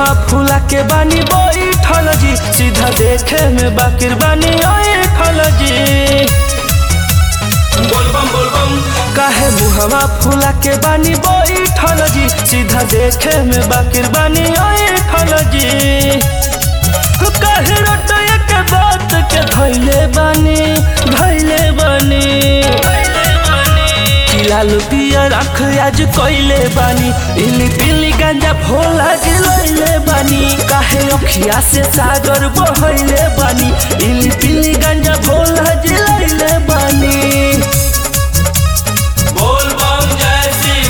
मुहवा फूला के बानी बैठल जी सीधा देखे में बाकिर बानी ऐठल जी बोलबम बोलबम काहे मुहवा फूला के बानी बैठल जी सीधा देखे में बाकिर बानी ऐठल जी काहे रोटया के बात के धैले बानी धैले बानी लाल पियर आँख आज कैले बानी इली पिली गांजा भोला जिलैले बानी काहे अखिया से सागर बहैले बानी इली पिली गांजा भोला जिलैले बानी बोल बम जय शिव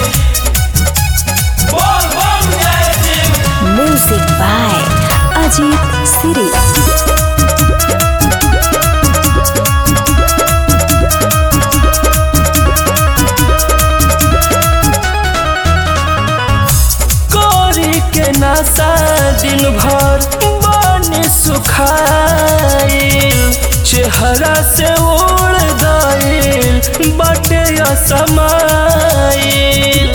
बोल बम जय Shiv Music by Ajit Siri. कोरी के नशा दिन भर बने सुखाइल चेहरा से उड़ गइल बटे असमाइल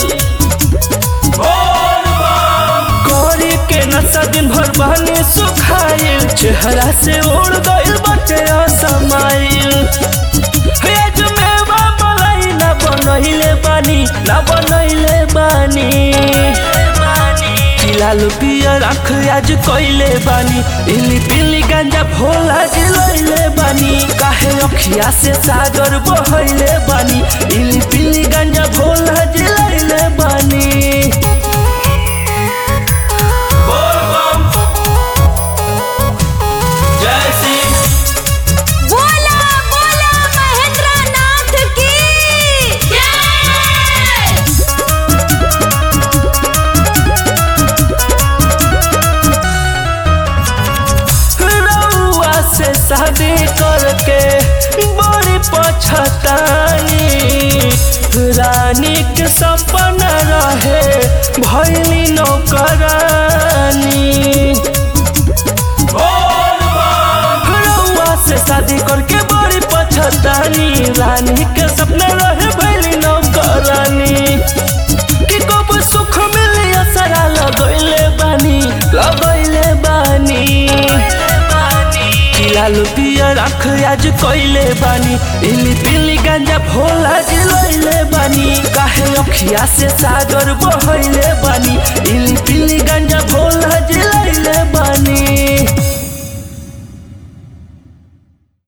कोरी के नशा दिन भर बने सुखाइल चेहरा से उड़ गइल बटे असमाइल हेज में मलाई ना बनैले बानी ना बनैले बानी लाल पियर आँख आज कैले बानी इली पिली गांजा भोला जिलैले बानी काहे अखिया से सागर बहैले बानी इली पिली गांजा भोला जिलैले बानी जय सिंह बोला बोला महेंद्र नाथ की जय रउआ से शादी करके बड़ी पछतानी रानी के सपना रहे भैली नौकरानी रउआ से शादी करके बड़ी पछतानी रानी के सपना रहे भैली नौकरानी कि कब सुख मिली असरा लगैले बानी लगैले बानी लालू पियर आँख आज कैले बानी इली पिली गांजा भोला जिलैले बानी काहे अखिया से सागर बहैले बानी इली